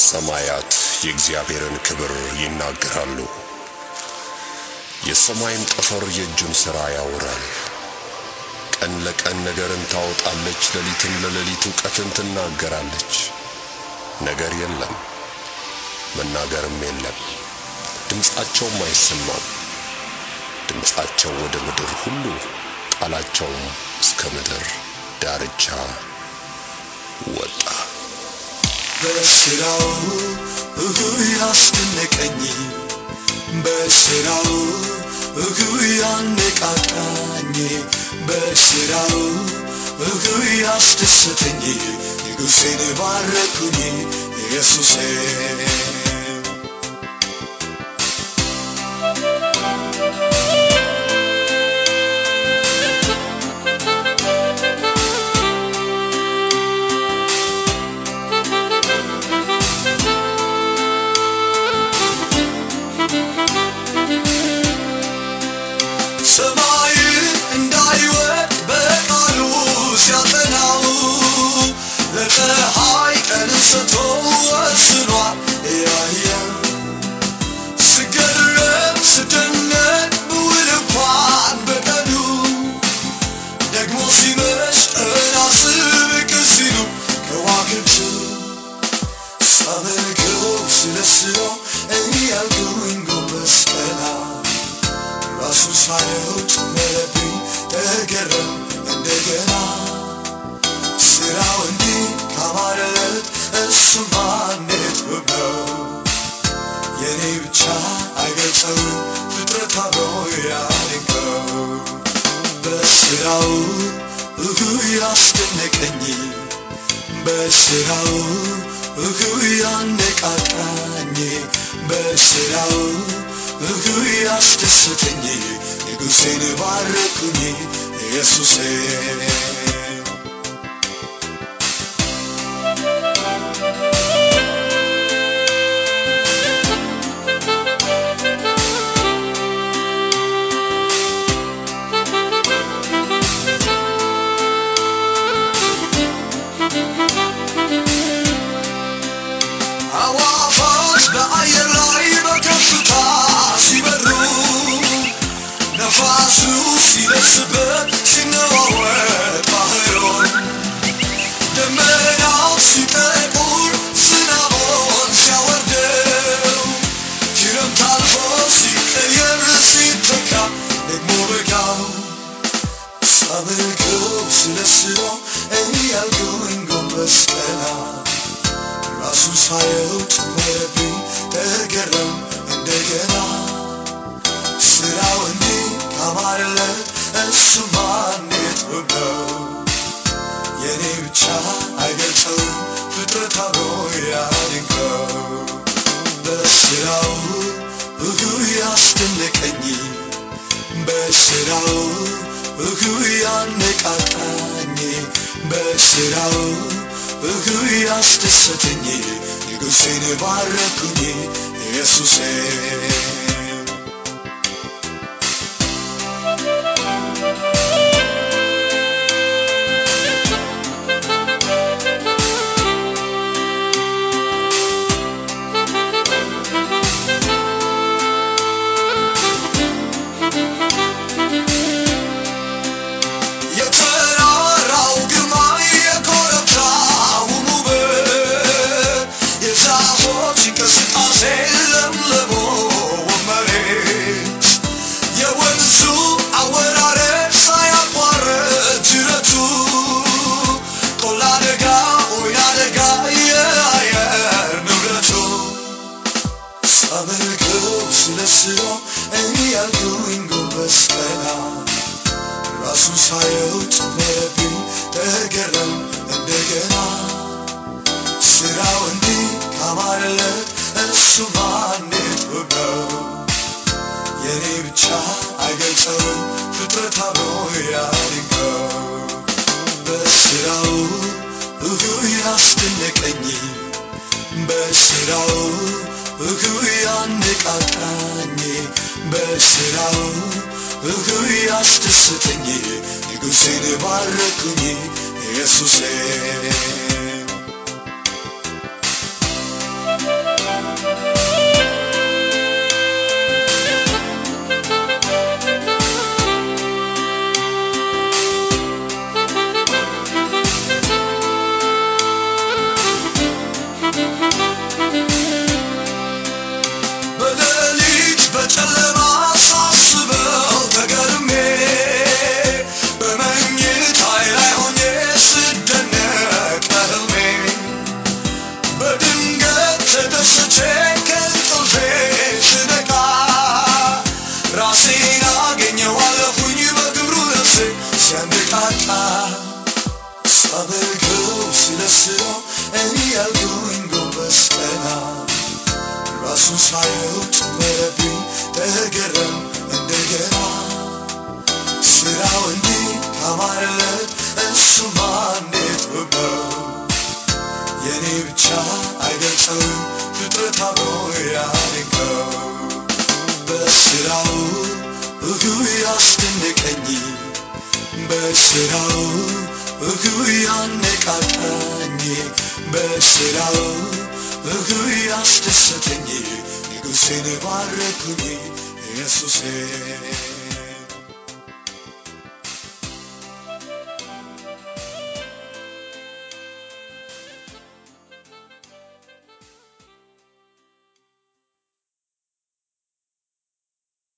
ሰማያት የእግዚአብሔርን ክብር ይናገራሉ፣ የሰማይም ጠፈር የእጁን ሥራ ያወራል። ቀን ለቀን ነገርን ታወጣለች፣ ሌሊትም ለሌሊት እውቀትን ትናገራለች። ነገር የለም መናገርም የለም፣ ድምፃቸውም አይሰማም። ድምፃቸው ወደ ምድር ሁሉ ቃላቸውም እስከ ምድር ዳርቻ ወጣ። በስራው እሁ ያስደነቀኝ በስራው እሁ ያነቃቃኝ በስራው እሁ ያስደሰተኝ ንጉሴን ባረኩኝ ኢየሱሴ ሰማይ እንዳይወድ በቃሉ ሲያጠናው ለፀሐይ ቀን ሰጥቶ ወስኗል ያየ ስገረም ስደነቅ ብውል እንኳን በቀኑ ደግሞ ሲመሽ ቀና ስብቅ ሲሉ ከዋክብቱ ሳመልከው ስለ ስራው እያልኩኝ ጎንበስ ቀና ራሱ ሳየው ጨመረብኝ ተገረም እንደገና ስራው እንዲህ ካማረለት እሱማ እንዴት ውብ ነው የኔ ብቻ አይገልጸውም ፍጥረት አብሮ ያድንቀው በስራው እሁ ያስደነቀኝ በስራው እሁ ያነቃቃኝ በስራው እሁ ያስደሰተኝ ንጉሴን ባረኩኝ ኢየሱሴ አዋፋት በአየር ላይ በከፍታ ሲበሩ ነፋሱ ሲደርስበት ሲነዋወጥ ባህሩን ደመናው ሲጠቁር ዝናቡን ሲያወርደው ክረምት አልፎ ሲቀየር ሲተካ ደግሞ በጋው ሳመልከው ስለ ስራው እያልኩኝ ጎንበስ ቀና ራሱ ሳየው ጨመረብኝ ተገረም እንደገና ስራው እንዲህ ካማረለት እሱማ እንዴት ውብ ነው የኔ ብቻ አይገልጸውም ፍጥረት አብሮ ያድንቀው በስራው እሁ ያስደነቀኝ በስራው እሁ ያነቃቃኝ በስራው እሁ ያስደሰተኝ ንጉሴን ባረኩኝ ኢየሱሴ የተራራው ግርማ የኮረብታው ውበት የዛፎች እንቅስቃሴ ለምለሞ መሬት የወንዙ አወራረድ ሳያቋርጥ ጅረቱ ቆላ ደጋ ወይና ደጋ የአየር ንብረቱ ሳመልከው ስለ ስራው እያልኩኝ ጎንበስ ቀና ራሱ ሳየው ጨመረብኝ ተገረም እንደገና ስራው እንዲህ ካማረለት እሱማ እንዴት ውብ ነው የኔ ብቻ አይገልጸውም ፍጥረት አብሮ ያድንቀው በስራው እሁ ያስደነቀኝ በስራው እሁ ያነቃቃኝ በስራው እሁ ያስደሰተኝ ንጉሴን ባረኩኝ ኢየሱሴ እሱን ሳየው ጨመረብኝ ተገረም እንደገና ስራው እንዴት ካማረለት እሱማ እንዴት ውብ ነው የኔ ብቻ አይገልጸውም ፍጥረት አብሮ ያደንቀው በስራው እሁ ያስደነቀኝ በስራው እሁ ያነቃቃኝ በስራው እሁ ያስደሰተኝ ንጉሴን ባረኩኝ ኢየሱሴ